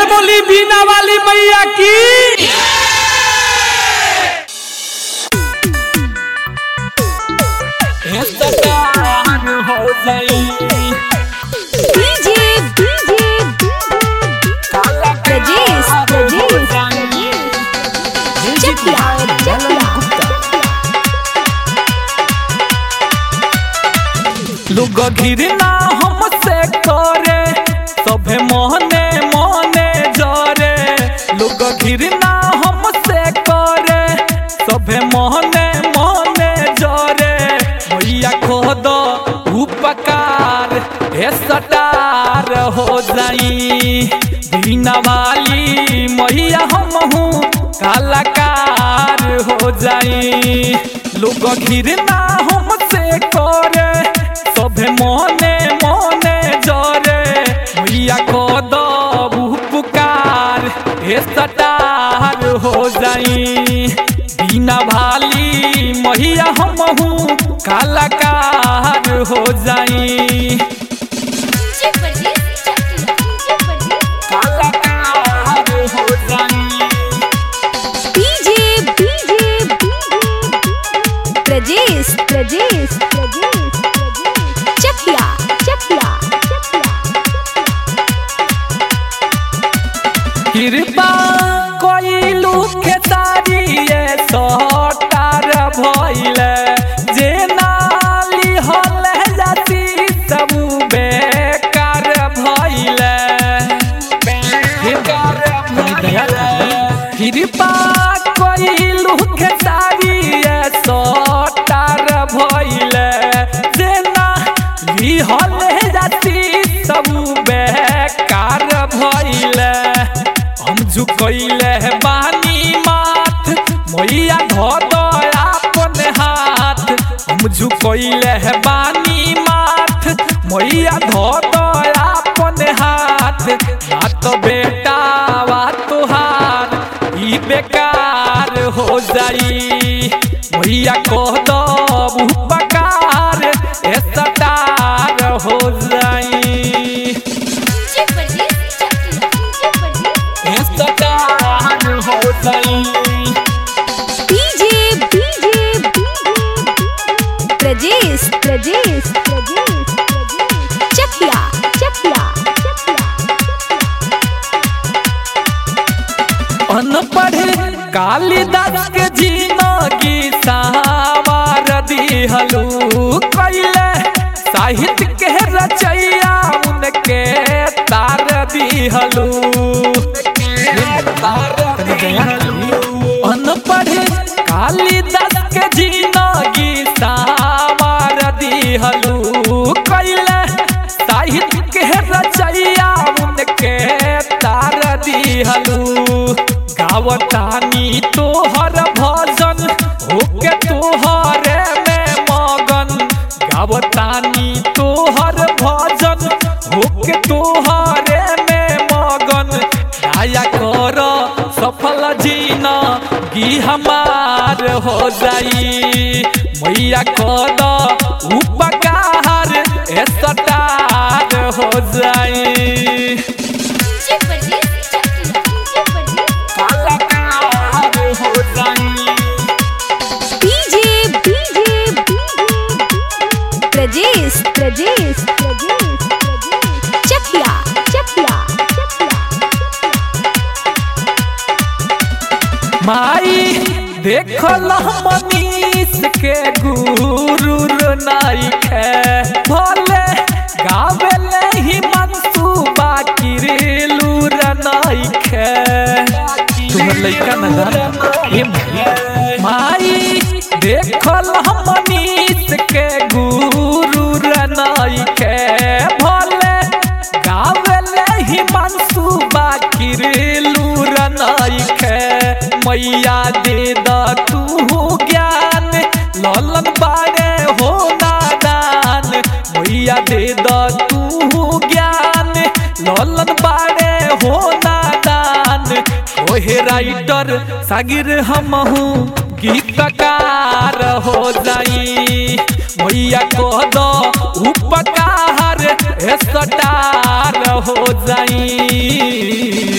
बोली बीना वाली मैया की हो जाई डीजे डीजे प्रजेश प्रजेश चकिया चकिया लोग घिरना हमसे करे सभे मोहने मोहने जरे लोग घिरना हमसे करे सभे मोहने मोहने जरे मैया खोद उपकार हे सटार हो जाई बिना वाली मैया हमहू कलाकार हो जाई लोग घिरना हमसे करे सभे मोने मोने जरे मैया को दबू पुकार हे सटार हो जाई बिना भाली मैया हमहू कलाकार हो जाई डीजे प्रजेश चकिया कलाकार हो जाई डीजे डीजे प्रजेश प्रजेश प्रजेश चकिया चकिया कृपा कोइलू के तारिये सटार भइले जे नाली हले जाती सब बेकार भइले बेकार भइले कृपा कोइलू के तारिये सटार भइले जे नाली हले जाती सब बेकार भइले हम झुकैले बानी माथ मैया धद आपन हाथ हम झुकैले बानी माथ मैया धद आपन हाथ ना तो बेटा वा तुहार ई बेकार हो जाई मैया कह दबू पकार ए सटार हो जाई डीजे प्रजेश चकिया ए सटार हो जाई डीजे डीजे प्रजेश प्रजेश प्रजेश चकिया चकिया अनपढ़ कालिदास के जिंदगी सावार दिहलू कैले साहित्य के रचैया उनके तार दिहलू अनपढ़ कालिदास के जिंदगी सावार दिहलू कैले साहित्य के रचैया उनके तार दिहलू गावतानी तोहर भजन होके तोहरे में मगन गावतानी तोहर भजन होके तोहरे में मगन दया कर सफल जीना गी हमार हो जाई मैया कद उपकार ए सटार हो जाई डीजे प्रजेश चकिया कलाकार हो जाई डीजे डीजे प्रजेश प्रजेश प्रजेश चकिया चकिया माई देखल मनीष के गुरु नाई खे भले गावेले ही मनसूबा किरेलूर नाई खे तुम्हार लइका न जान ए माई माई देखल मनीष के गुरु नाई खे भले गावेले ही मनसूबा किरेलूर नाई खे मैया दे द तू ज्ञान ललन बारे हो नादान मैया दे द तू ज्ञान ललन बारे हो नादान ओहे राइटर सागिर हमहू गीतकार हो जाई मैया कह दो उपकार ए सटार हो जाई